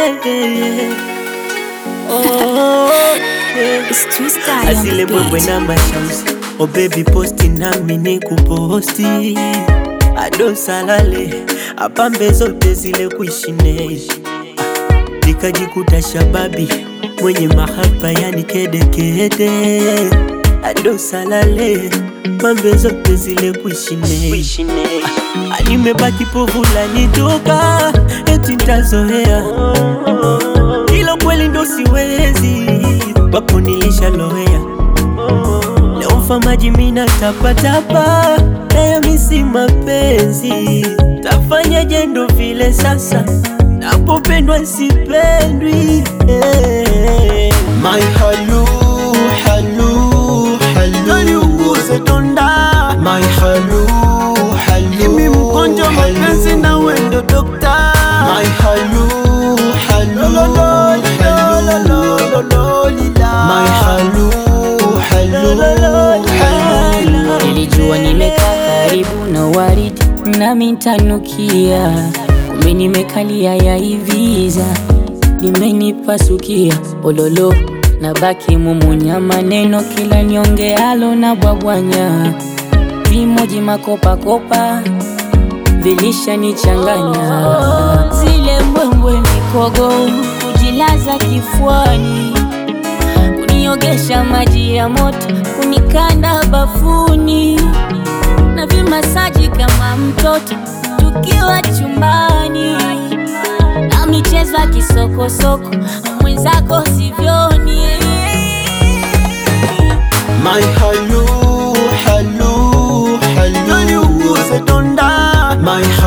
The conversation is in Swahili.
Oh, yeah. It's Twister on Asile the mbwembwe beat. na mashamsi Oh baby posti nami ni kuposti Ado salale apambe zote zile kuishineshi Nikajikuta shababi mwenye mahaba yani kedekede Ado salale pambe zote zile kuishineshi Nimebaki povu la nitoka eti ntazoea Hilo kweli ndo siwezi wapo nilishaloea Leo mfamaji mina tapatapa nayo misi mapenzi tafanyaje ndo vile sasa napopendwa sipendwi eh. My halu, halu, halu Naliunguze tonda My halu, halu mimi mgonjwa mapenzi na wendo dokta My halu, halu, halu My halu, halu, halu Nilijua nimekaa karibu na waridi nami ntanukia, kumbe nimekalia ya hiviza limenipasukia ololo na baki mumunya maneno kila niongealo na bwabwanya vimoji makopakopa vilishanichanganya zile mbwembwe mikogo kujilaza kifuani kuniogesha maji ya moto kunikanda bafuni na vimasaji kama mtoto tukiwa chumbani na michezo ya kisokosoko mwenzako sivyoni My halu, halu, halu Naliunguze tonda My